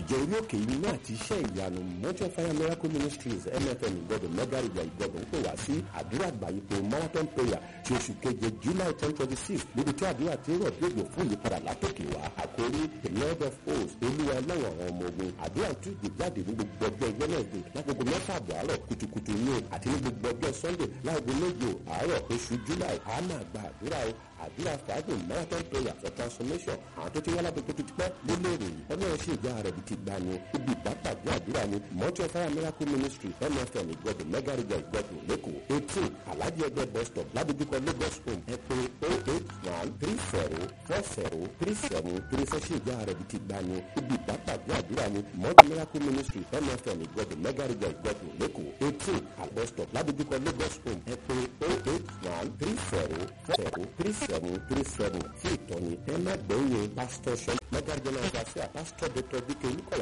ìjọ orí òkè yìí náà ti iṣẹ́ ìyanu mountain fire miracle ministries mfm ìgbọ́dọ̀ mẹ́gàrìgbà ìgbọ́dọ̀ ń pè wá sí àdúrà àgbáyépo marathon prayer ti oṣù keje july ten twenty six níbi tí àdúrà ti rọ̀ bí òjò fún ìyípadà látòkè wá àkórí the lord of hosts olúwa ọlọ́run àwọn ọmọ ogun àdúrà tún gbé jáde ní gbogbo ọjọ́ wednesday lágogo mẹ́fà àbọ̀ àárọ̀ kùtùkùtù ní àti ní gbogbo ọjọ́ sunday láago méje àárọ̀ oṣù july a máa gba àdúrà o àdúrà fàágùn marathon prayer for transformation àwọn tó ti wá lábẹ́ tó ti pẹ́ ló léèrè yìí ọlọ́run sì ìjà rẹ̀ bí ti gbà ní ibi ìpàpàdé àdúrà ní mountain fire miracle ministry mfm ìgbọ́dọ̀ mẹ́gàrìgà ìgbọ́dọ̀ lẹ́kọ̀ọ́ eighteen alhaji ẹgbẹ́ bus stop ládojúkọ lagos home ẹ pé oh eight one three zero four zero three seven three four sí ìjà rẹ̀ bí ti gbà ní ibi ìpàpàdé àdúrà ní mountain miracle ministry mfm ìgbọ́dọ̀ mẹ́gàrìgà ìgbọ́dọ̀ lẹ́kọ̀ọ́ eighteen bus stop ládojúkọ lagos home ẹ pé oh eight one three zero four zero three seven three seven fún ìtọ́ni ẹ má gbẹ̀yìn pásítọ̀ sọ mẹ́gàrìgà náà wá sí à pásítọ̀ dr bíkẹ́ olúkọ̀lá